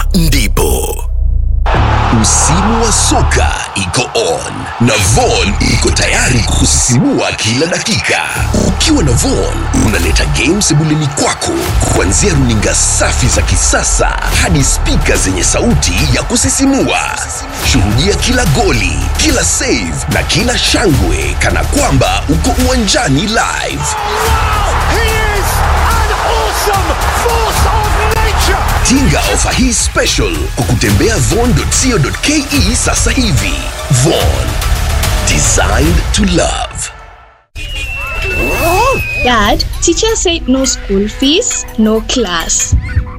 ndipo msimu wa soka iko on na Von iko tayari kusisimua kila dakika. Ukiwa na Von unaleta game sebuleni kwako, kuanzia runinga safi za kisasa hadi spika zenye sauti ya kusisimua. Shuhudia kila goli, kila save na kila shangwe kana kwamba uko uwanjani live. He is an awesome force of nature. Tinga ofa hii special kwa kutembea von.co.ke sasa hivi. Von, designed to love. Dad, teacher said no school fees, no class.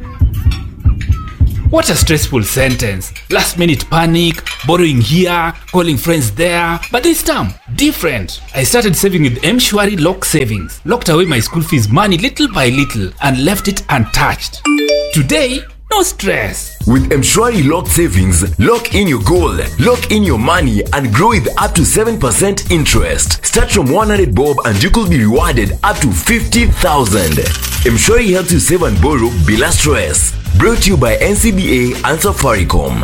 What a stressful sentence. Last minute panic, borrowing here, calling friends there. But this time, different. I started saving with Mshwari Lock Savings, locked away my school fees money little by little, and left it untouched. Today, no stress. With Mshwari Lock Savings, lock in your goal, lock in your money, and grow with up to 7% interest. Start from 100 bob and you could be rewarded up to 50,000. Mshwari helps you save and borrow bila stress. Brought to you by NCBA and Safaricom.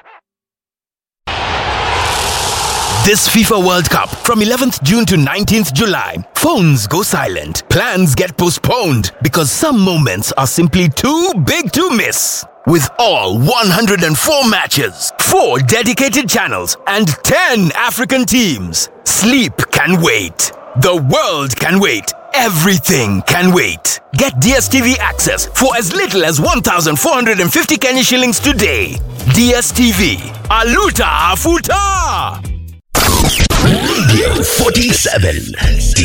This FIFA World Cup from 11th June to 19th July. Phones go silent. Plans get postponed because some moments are simply too big to miss. With all 104 matches, 4 dedicated channels, and 10 African teams, sleep can wait. The world can wait. Everything can wait. Get DSTV access for as little as 1,450 Kenya shillings today. DSTV. Aluta Afuta! Radio 47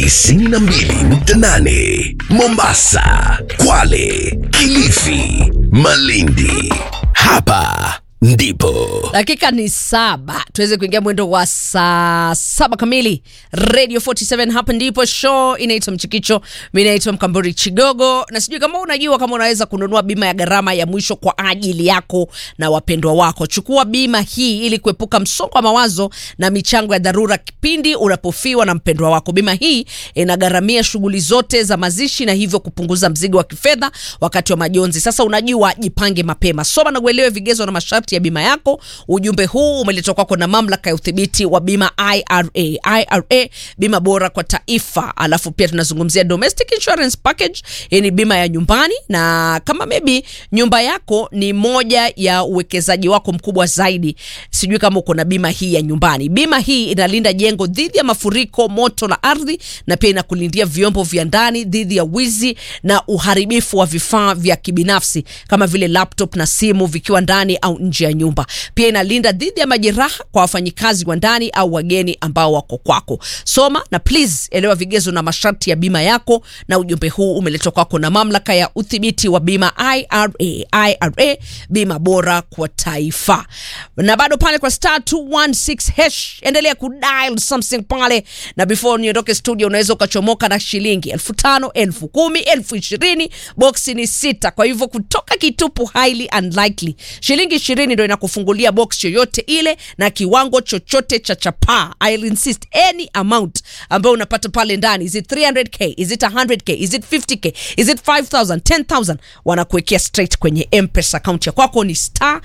92.8 Mombasa, Kwale, Kilifi, Malindi. Hapa ndipo dakika ni saba tuweze kuingia mwendo wa saa saba kamili radio 47 hapa ndipo show inaitwa mchikicho mi naitwa mkamburi chigogo na sijui kama unajua kama unaweza kununua bima ya gharama ya mwisho kwa ajili yako na wapendwa wako chukua bima hii ili kuepuka msongo wa mawazo na michango ya dharura kipindi unapofiwa na mpendwa wako bima hii inagharamia shughuli zote za mazishi na hivyo kupunguza mzigo wa kifedha wakati wa majonzi sasa unajua jipange mapema soma na uelewe vigezo na masharti ya bima yako ujumbe huu umeletwa kwako na mamlaka ya udhibiti wa bima ira ira bima bora kwa taifa alafu pia tunazungumzia domestic insurance package hii ni bima ya nyumbani na kama maybe nyumba yako ni moja ya uwekezaji wako mkubwa zaidi sijui kama uko na bima hii ya nyumbani bima hii inalinda jengo dhidi ya mafuriko moto na ardhi na pia inakulindia vyombo vya ndani dhidi ya wizi na uharibifu wa vifaa vya kibinafsi kama vile laptop na simu vikiwa ndani au nje ya nyumba pia inalinda dhidi ya majeraha kwa wafanyikazi wa ndani au wageni ambao wako kwako soma na please elewa vigezo na masharti ya bima yako na ujumbe huu umeletwa kwako na mamlaka ya udhibiti wa bima ira ira bima bora kwa taifa na bado pale kwa star 216 hash endelea kudial something pale na before niondoke studio unaweza ukachomoka na shilingi elfu tano elfu kumi elfu ishirini boksi ni sita kwa hivyo kutoka kitupu highly unlikely shilingi ishirini ndo inakufungulia box yoyote ile na kiwango chochote cha chapaa I'll insist any amount ambayo unapata pale ndani is it 300k is it 100k is it 50k is it 5000 10000 wanakuwekea straight kwenye mpesa account ya kwako ni star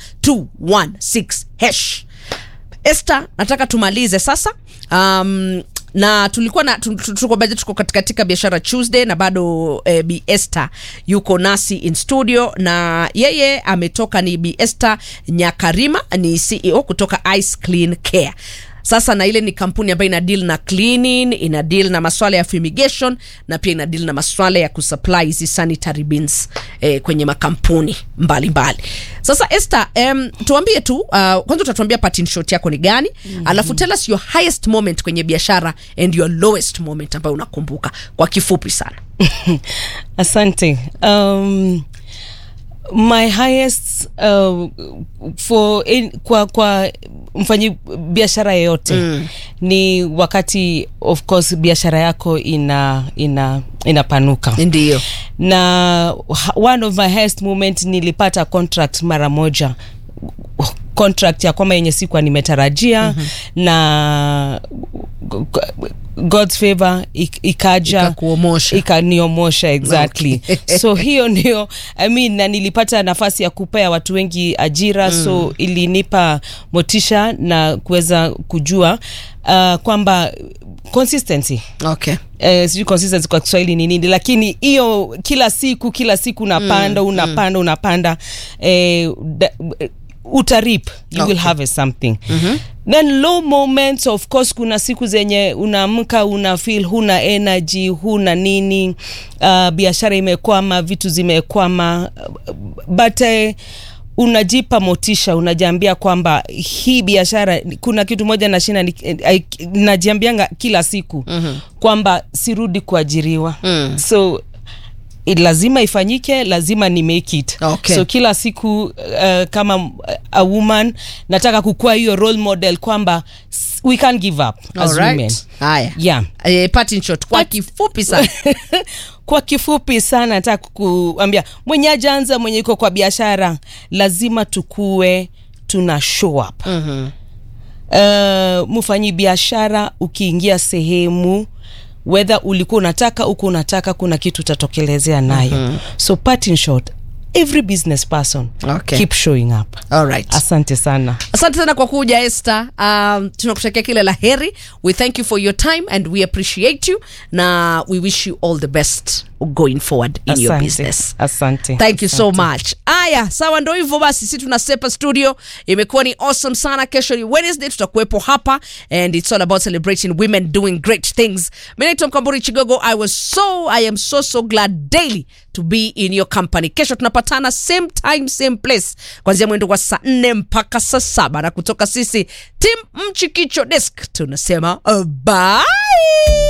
216 hash Esther, nataka tumalize sasa um, na tulikuwa na tu- tu- tuko bado tuko katika, katika biashara Tuesday na bado eh, Bi Esther yuko nasi in studio na yeye ametoka ni Bi Esther Nyakarima ni CEO kutoka Ice Clean Care. Sasa na ile ni kampuni ambayo ina deal na cleaning, ina deal na maswala ya fumigation na pia ina deal na maswala ya kusupply hizi sanitary bins eh, kwenye makampuni mbalimbali mbali. Sasa Esther, um, tuambie tu uh, kwanza utatuambia pattern shot yako ni gani mm-hmm. alafu tell us your highest moment kwenye biashara and your lowest moment ambayo unakumbuka kwa kifupi sana asante um, my highest uh, for in, kwa kwa mfanyi biashara yeyote mm. ni wakati of course biashara yako ina ina inapanuka ndio na one of my highest moment nilipata contract mara moja contract ya kwamba yenye sikuwa nimetarajia mm-hmm. na god's favor ik- ikaja Ikakuomosha. ikaniomosha exactly Okay. so hiyo ndio I mean, na nilipata nafasi ya kupea watu wengi ajira mm. so ilinipa motisha na kuweza kujua uh, kwamba consistency okay Eh, sijui consistency kwa kiswahili ni nini lakini hiyo kila siku kila siku unapanda mm, unapanda mm. unapanda eh, da, utarip you okay. will have something mm-hmm. then low moments of course kuna siku zenye unaamka una feel huna energy huna nini uh, biashara imekwama vitu zimekwama uh, but uh, unajipa motisha unajiambia kwamba hii biashara kuna kitu moja nashinda ni- eh, najiambianga kila siku mm-hmm. kwamba sirudi kuajiriwa mm. so it lazima ifanyike lazima ni make it Okay. so kila siku uh, kama uh, a woman nataka kukua hiyo role model kwamba s- we can't give up as women Alright. haya yeah eh, parting shot kwa kifupi sana kwa kifupi sana nataka kuambia mwenye ajaanza mwenye iko kwa biashara lazima tukue tuna show up mm-hmm. uh, mfanyi biashara ukiingia sehemu wedha ulikuwa unataka huku unataka kuna kitu utatokelezea nayo mm-hmm. so parting short every business person Okay. keep showing up Alright. asante sana asante sana kwa kuja este um, tunakutakia kile la heri we thank you for your time and we appreciate you na we wish you all the best going forward in your asante business asante thank you so much aya sawa ndo hivyo basi si tunasepa studio imekuwa ni awesome sana kesho ni wednesday tutakuwepo hapa and it's all about celebrating women doing great things mi naitwa mkamburi chigogo i was so i am so so glad daily to be in your company kesho tunapatana same time same place kwanzia mwendo wa saa nne mpaka saa saba na kutoka sisi tim mchikicho desk tunasema uh, bye